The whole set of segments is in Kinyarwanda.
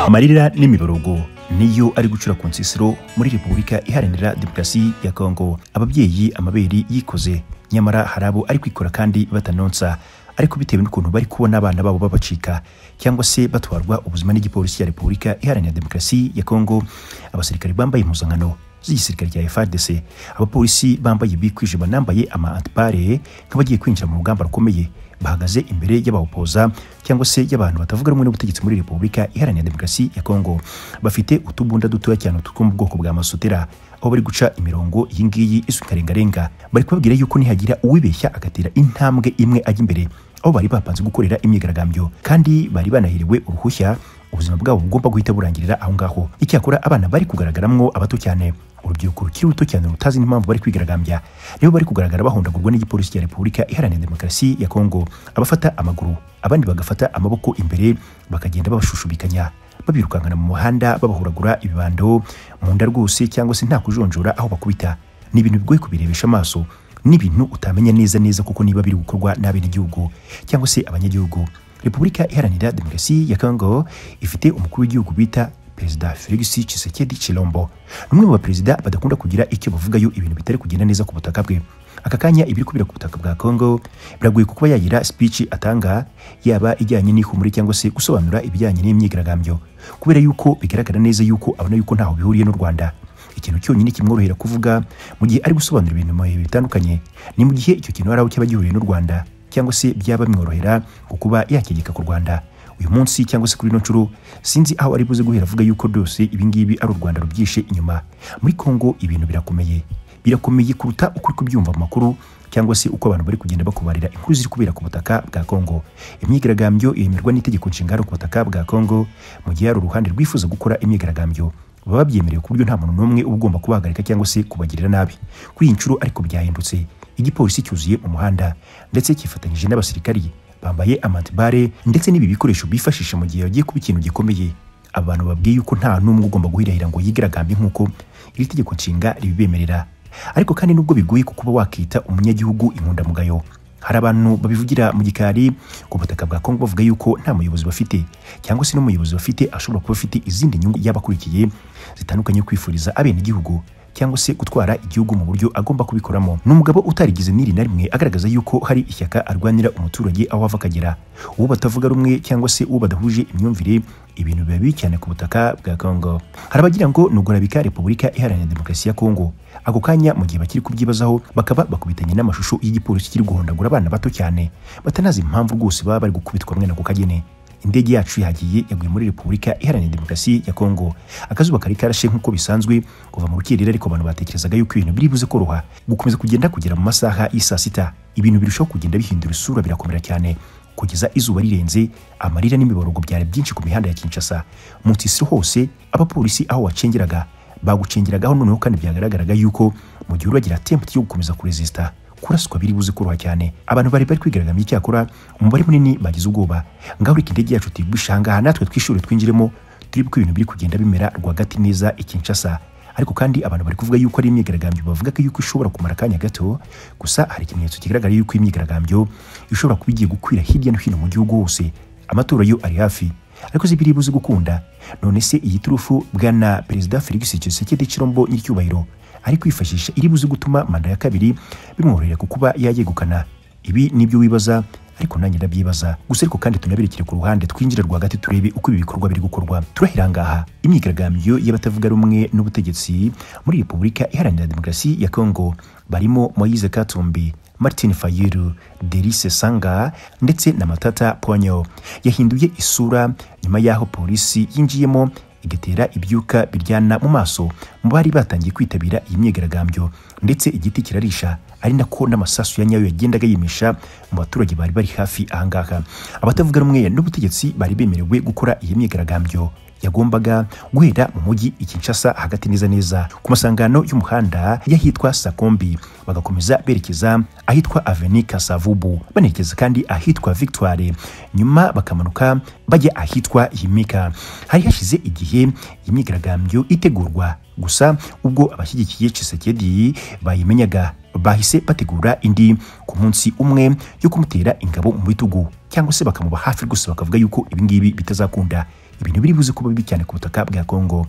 amarira n'imiborogo niyo ari gucura ku nsisiro muri repubulika iharanira demokarasi ya kongo ababyeyi amabere yikoze nyamara hari abo ari kwikora kandi batanonsa ariko bitewe n'ukuntu bari kubona abana babo babacika cyangwa se batwarwa ubuzima n'igipolisi ya repubulika iharanira demokarasi ya kongo abasirikare bambaye impuzankano z'igisirikare cya FARDC abapolisi bambaye bikwije banambaye ama antipare nk'abagiye kwinjira mu rugamba rukomeye bahagaze imbere y'abawupoza cyangwa se y'abantu batavuga rumwe n'ubutegetsi muri repubulika iharanira demokarasi ya kongo bafite utubunda dutoya cyane two mu bwoko bwa masutera aho bari guca imirongo iyi ngiyi izwi nka rengarenga bari kubabwira yuko nihagira uwibeshya agatera intambwe imwe ajya imbere aho bari bapanze gukorera imyigaragambyo kandi bari banahiriwe uruhushya ubuzima bwabo bugomba guhita burangirira aho ngaho icyakora abana bari kugaragaramwo abato cyane urubyiruko rukiri ruto cyane rutazi n'impamvu bari kwigaragambya nibo bari kugaragara bahondagurwa n'igipolisi cya repubulika iharanira demokarasi ya kongo abafata amaguru abandi bagafata amaboko imbere bakagenda babashushubikanya babirukankana mu muhanda babahuragura ibibando mu nda rwose cyangwa se nta kujonjora aho bakubita ni ibintu bigoye kubirebesha amaso n'ibintu utamenya neza neza kuko niba biri gukorwa n'abenegihugu cyangwa se abanyagihugu repubulika iharanira demokarasi ya kongo ifite umukuru w'igihugu bita perezida felix tshisekedi chilombo n'umwe mu baperezida badakunda kugira icyo bavugayo ibintu bitari kugenda neza ku butaka bwe aka kanya ibiri kubera ku butaka bwa kongo biragoye kuba yagira speech atanga yaba ijyanye n'ihumure cyangwa se gusobanura ibijyanye n'imyigaragambyo kubera yuko bigaragara neza yuko abona yuko ntaho bihuriye n'u rwanda ikintu cyonyine kimworohera kuvuga mu gihe ari gusobanura ibintu mu bihe bitandukanye ni mu gihe icyo kintu hari aho cyaba gihuriye n'u rwanda cyangwa se byaba bimworohera kuba yakegeka ku rwanda uyu munsi cyangwa se kuri ino nshuro sinzi aho ari buze guhera avuga yuko byose ibingibi ari u rwanda rubyishe inyuma muri kongo ibintu birakomeye birakomeye kuruta uko uri kubyumva mu makuru cyangwa se uko abantu bari kugenda bakubarira inkuru ziri kubera ku butaka bwa kongo imyigaragambyo yemerwa n'itegeko nshingano ku butaka bwa kongo mu gihe hari uruhande rwifuza gukora imyigaragambyo baba babyemerewe ku buryo nta muntu n'umwe uba ugomba kubahagarika cyangwa se kubagirira nabi kuri iyi nshuro ariko byahindutse igipolisi cyuzuye mu muhanda ndetse cyifatanyije n'abasirikari bambaye amantibare ndetse n'ibi bikoresho bifashisha mu gihe bagiye kuba ikintu gikomeye abantu babwiye yuko nta n'umwe ugomba guhirahira ngo yigaragambye nk'uko iri tegeko nshinga ribibemerera ariko kandi nubwo bigoye kuko uba wakita umunyagihugu inkundamugayo hari abantu babivugira mu gikari ku butaka bwa kongo bavuga yuko nta muyobozi bafite cyangwa se n'umuyobozi bafite ashobora kuba afite izindi nyungu y'abakurikiye zitandukanye kwifuriza abenegihugu cyangwa se gutwara igihugu mu buryo agomba kubikoramo ni umugabo utarigeze n'iri na rimwe agaragaza yuko hari ishyaka arwanira umuturage aho ava akagera uwo batavuga rumwe cyangwa se uwo badahuje imyumvire ibintu biba bibi cyane ku butaka bwa kongo hari abagira ngo nugurabika repubulika iharanira demokarasi ya kongo ako kanya mu gihe bakiri kubyibazaho bakaba bakubitanye n'amashusho y'igipolisi kiri guhondagura abana bato cyane batanazi impamvu rwose baba bari gukubitwa mwene ako kagene indege yacu yagiye yaguye muri repubulika iharanira demokarasi ya kongo akazuba kari karashe nk'uko bisanzwe kuva mu rukiriro ariko abantu batekerezaga yuko ibintu biri buze koroha gukomeza kugenda kugera mu masaha y'isaa sita ibintu birushaho kugenda bihindura isura birakomera cyane kugeza izuba rirenze amarira n'imiborogo byari byinshi ku mihanda ya kinshasa mu nsisiro hose abapolisi aho wacengeraga bagucengeragaho noneho kandi byagaragaraga yuko mu gihe uragira atempati yo gukomeza kurezisita kuraswa biri buze koroha cyane abantu bari bari kwigaragambya icyakora umubare munini bagize ubwoba ngaho reka indege yacu tuyigwisha ahangaha natwe twishure twinjiremo turi ko ibintu biri kugenda bimera rwagati neza ikinshasa ariko kandi abantu bari kuvuga yuko ari imyigaragambyo bavuga ko yuko ishobora kumara akanya gato gusa hari ikimenyetso kigaragara yuko imyigaragambyo ishobora kuba igiye gukwira hirya no hino mu gihugu hose amatora yo ari hafi ariko zibiri buze gukunda none se iyi turufu bwana perezida Felix Tshisekedi Chilombo nyiricyubahiro ari kwifashisha iri buze gutuma manda ya kabiri bimworohera kukuba yayegukana ibi nibyo wibaza ariko nanjye ndabyibaza gusa ariko kandi tunabirekere ku ruhande twinjire rwagati turebe uko ibi bikorwa biri gukorwa turahira ngaha imyigaragambyo y'abatavuga rumwe n'ubutegetsi muri repubulika iharanira demokarasi ya kongo barimo moyize katumbi martin fayiru derise sanga ndetse na matata ponyo yahinduye isura nyuma y'aho polisi yinjiyemo igatera ibyuka biryana mu maso mu bari batangiye kwitabira iyi myigaragambyo ndetse igiti kirarisha ari nako n'amasasu ya nyayo yagendaga yimisha mu baturage bari bari hafi ahangaha abatavuga rumwe n'ubutegetsi bari bemerewe gukora iyi myigaragambyo yagombaga guhera mu mujyi ikinshasa hagati neza neza ku masangano y'umuhanda y'ahitwa sakombi bagakomeza berekeza ahitwa aveni kasavubu banerekeza kandi ahitwa victoire nyuma bakamanuka bajya ahitwa yimika hari hashize igihe imyigaragambyo itegurwa gusa ubwo abashyigikiye cisekedi bayimenyaga bahise bategura indi ku munsi umwe yo kumutera ingabo mu bitugu cyangwa se bakamuba hafi rwose bakavuga yuko ibingibi bitazakunda ibintu biri buze kuba bibi cyane ku butaka bwa Kongo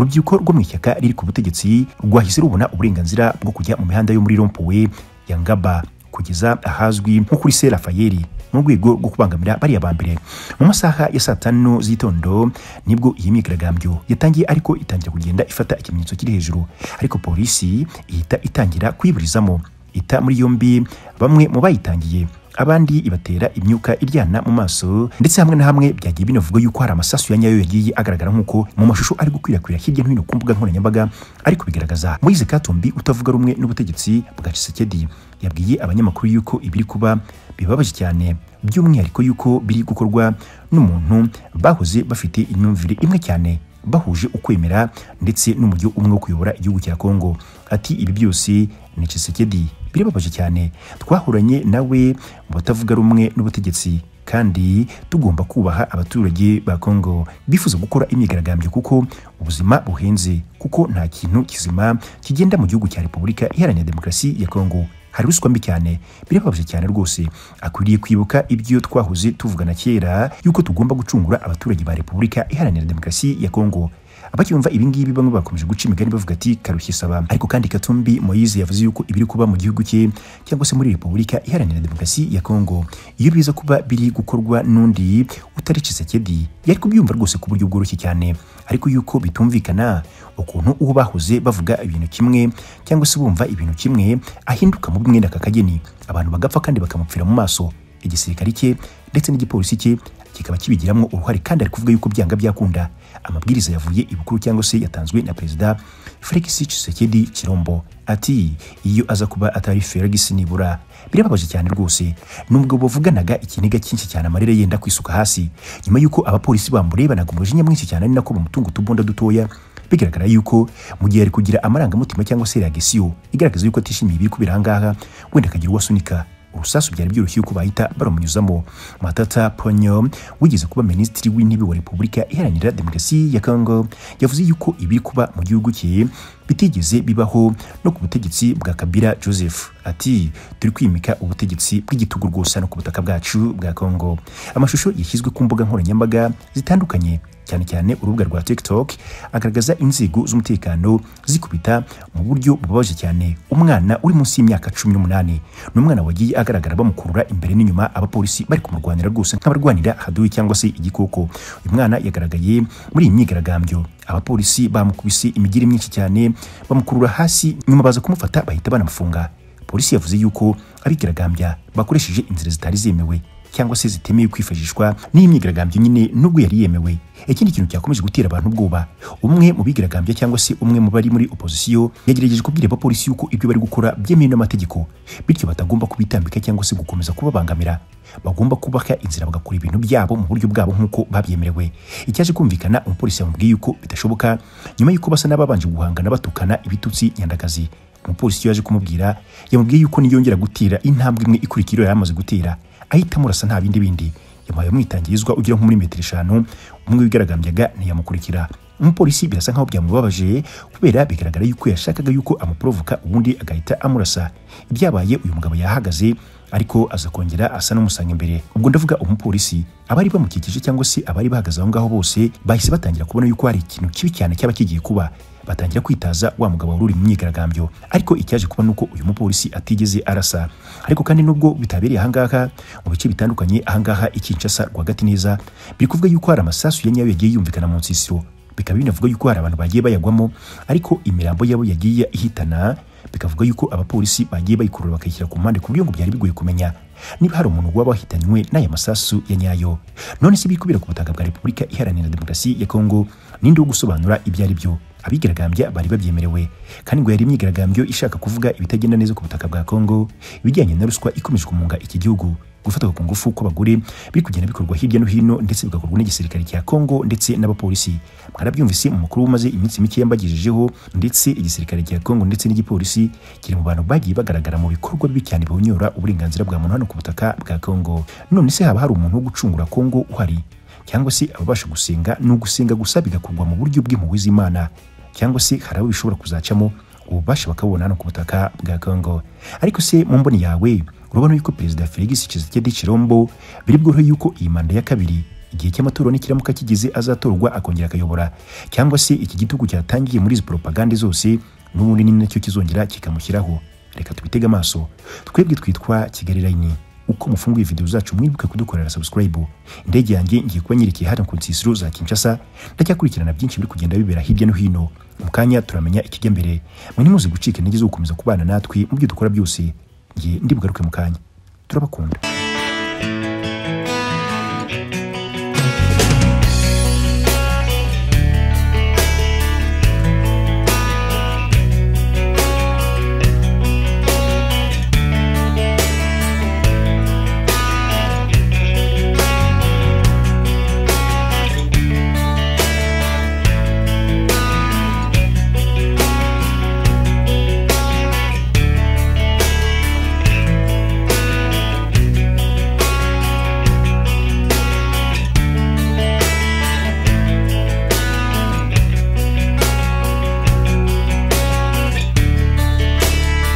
urubyiruko rwo mu ishyaka riri ku butegetsi rwahise rubona uburenganzira bwo kujya mu mihanda yo muri rompuwe ya Ngaba kugeza ahazwi nko kuri se Rafayeli mu rwego rwo kubangamira bariya ba mbere mu masaha ya saa tanu z'itondo nibwo iyi myigaragambyo yatangiye ariko itangira kugenda ifata ikimenyetso kiri hejuru ariko polisi ihita itangira kuyiburizamo ita muri yombi bamwe mu bayitangiye abandi ibatera imyuka iryana mu maso ndetse hamwe na hamwe byagiye binavugwa yuko hari amasasu ya nyayo yagiye agaragara nk'uko mu mashusho ari gukwirakwira hirya no hino ku mbuga nkoranyambaga ari kubigaragaza Moise Katumbi utavuga rumwe n'ubutegetsi bwa Tshisekedi yabwiye abanyamakuru yuko ibiri kuba bibabaje cyane by'umwihariko yuko biri gukorwa n'umuntu bahoze bafite imyumvire imwe cyane bahuje ukwemera ndetse n'umuryo umwe wo kuyobora igihugu cya Kongo ati ibi byose ni Tshisekedi birababaje cyane twahuranye nawe mu batavuga rumwe n'ubutegetsi kandi tugomba kubaha abaturage ba Kongo bifuza gukora imyigaragambyo kuko ubuzima buhenze kuko nta kintu kizima kigenda mu gihugu cya Repubulika Iharanira Demokarasi ya Kongo hari ruswa mbi cyane birababaje cyane rwose akwiriye kwibuka ibyo twahoze tuvugana kera yuko tugomba gucungura abaturage ba repubulika iharanira demokarasi ya kongo abacyumva ibingibi bamwe bakomeje guca imigani bavuga ati karushye saba ariko kandi katumbi moyize yavuze yuko ibiri kuba mu gihugu cye cyangwa se muri repubulika iharanira demokarasi ya kongo iyo biza kuba biri gukorwa n'undi utari Tshisekedi yari kubyumva rwose ku buryo bworoshye cyane ariko yuko bitumvikana ukuntu uwo bahoze bavuga ibintu kimwe cyangwa se bumva ibintu kimwe ahinduka mu bimwe n'akakageni abantu bagapfa kandi bakamupfira mu maso igisirikare cye ndetse n'igipolisi cye kikaba kibigiramo uruhare kandi ari kuvuga yuko byanga byakunda amabwiriza yavuye ibukuru cyangwa se yatanzwe na perezida Felix Tshisekedi Chirombo ati iyo aza kuba atari Felix nibura birababaje cyane rwose nubwo bavuganaga ikiniga cyinshi cyane amarira yenda kwisuka hasi nyuma yuko abapolisi bamurebanaga umujinya mwinshi cyane ari nako bamutunga utubunda dutoya bigaragara yuko mu gihe ari kugira amarangamutima cyangwa se reagisiyo igaragaza yuko atishimiye ibiri kubera ahangaha wenda akagira uwasunika urusasu byari byoroshye yuko bahita baramunyuzamo matata ponyo wigeze kuba minisitiri w'intebe wa repubulika iharanira demokarasi ya kongo yavuze yuko ibiri kuba mu gihugu cye bitigeze bibaho no ku butegetsi bwa kabila joseph ati turi kwimika ubutegetsi bw'igitugu rwose no ku butaka bwacu bwa kongo amashusho yashyizwe ku mbuga nkoranyambaga zitandukanye cyane cyane urubuga rwa tiktok agaragaza inzego z'umutekano zikubita mu buryo bubabaje cyane umwana uri munsi y'imyaka cumi n'umunani ni umwana wagiye agaragara bamukurura imbere n'inyuma abapolisi bari kumurwanira rwose nk'abarwanira haduyi cyangwa se igikoko uyu mwana yagaragaye muri iyi myigaragambyo abapolisi bamukubise imigiri myinshi cyane bamukurura hasi nyuma baza kumufata bahita banamufunga polisi yavuze yuko abigaragambya bakoresheje inzira zitari zemewe cyangwa se zitemewe kwifashishwa n'iyi myigaragambyo nyine nubwo yari yemewe ikindi kintu cyakomeje gutera abantu ubwoba umwe mu bigaragambya cyangwa se umwe mu bari muri opozisiyo yagerageje kubwira abapolisi yuko ibyo bari gukora byemewe n'amategeko bityo batagomba kubitambika cyangwa se gukomeza kubabangamira bagomba kubaka inzira bagakora ibintu byabo mu buryo bwabo nk'uko babyemerewe icyaje kumvikana umupolisi yamubwiye yuko bidashoboka nyuma y'uko basa n'ababanje guhangana batukana ibitutsi nyandagazi umupolisi yaje kumubwira yamubwiye yuko niyongera gutera intambwe imwe ikurikira yari amaze gutera ahitamo urasa nta bindi bindi yamuhaye umwitangirizwa ugera nko muri metero eshanu umwe wigaragambyaga ntiyamukurikira umupolisi birasa nkaho byamubabaje kubera bigaragara yuko yashakaga yuko amuporovoka ubundi agahita amurasa ibyabaye uyu mugabo yahagaze ariko aza kongera asa n'umusanga imbere ubwo ndavuga umupolisi abari bamukikije cyangwa se abari bahagaze aho ngaho bose bahise batangira kubona yuko hari ikintu kibi cyane cyaba kigiye kuba batangira kwitaza wa mugabo wari uri mu myigaragambyo ariko icyaje kuba nuko uyu mupolisi atigeze arasa ariko kandi nubwo bitabereye ahangaha mu bice bitandukanye ahangaha ikinshasa rwagati neza biri kuvuga yuko hari amasasu ya nyayo yagiye yumvikana mu nsisiro bikaba binavuga yuko hari abantu bagiye bayagwamo ariko imirambo yabo yagiye ihitana bikavuga yuko abapolisi bagiye bayikurura bakayishyira ku mpande ku buryo ngo byari bigoye kumenya niba hari umuntu waba wahitanywe n'aya masasu ya nyayo none se bikubira ku butaka bwa repubulika iharanira demokarasi ya kongo ninde wo gusobanura ibyo ari byo abigaragambya bari babyemerewe kandi ngo yari imyigaragambyo ishaka kuvuga ibitagenda neza ku butaka bwa Kongo ibijyanye na ruswa ikomeje kumunga iki gihugu gufatwa ku ngufu kw'abagore biri kugenda bikorwa hirya no hino ndetse bigakorwa n'igisirikare cya Kongo ndetse n'abapolisi mwarabyumvise mu mukuru umaze iminsi mike yambagejejeho ndetse igisirikare cya Kongo ndetse n'igipolisi kiri mu bantu bagiye bagaragara mu bikorwa bibi cyane bihonyora uburenganzira bwa muntu hano ku butaka bwa Kongo none se haba hari umuntu wo gucungura Kongo uhari cyangwa se ababasha gusenga ni ugusenga gusa bigakorwa mu buryo bw'impuhwe z'Imana cyangwa se hari abo bishobora kuzacamo ububasha bakabona no ku butaka bwa Congo ariko se mu mboni yawe urabona yuko perezida Felix Tshisekedi Chirombo biri bworohe yuko iyi manda ya kabiri igihe cy'amatora n'ikiramuka kigize azatorwa akongera akayobora cyangwa se iki gitugu cyatangiye muri izi poropagande zose n'ubundi ni nacyo kizongera kikamushyiraho reka twitege amaso twebwe twitwa kigali layini uko mufunguye video zacu mwibuke kudukorera subscribe indege yanjye ngiye kuba nyerekeye hano ku nsisiro za Kinshasa ndacyakurikirana byinshi biri kugenda bibera hirya no hino mu kanya turamenya ikijya mbere mwe ntimuze gucika intege zo gukomeza kubana natwe mu byo dukora byose ngiye ndibugaruke mu kanya turabakunda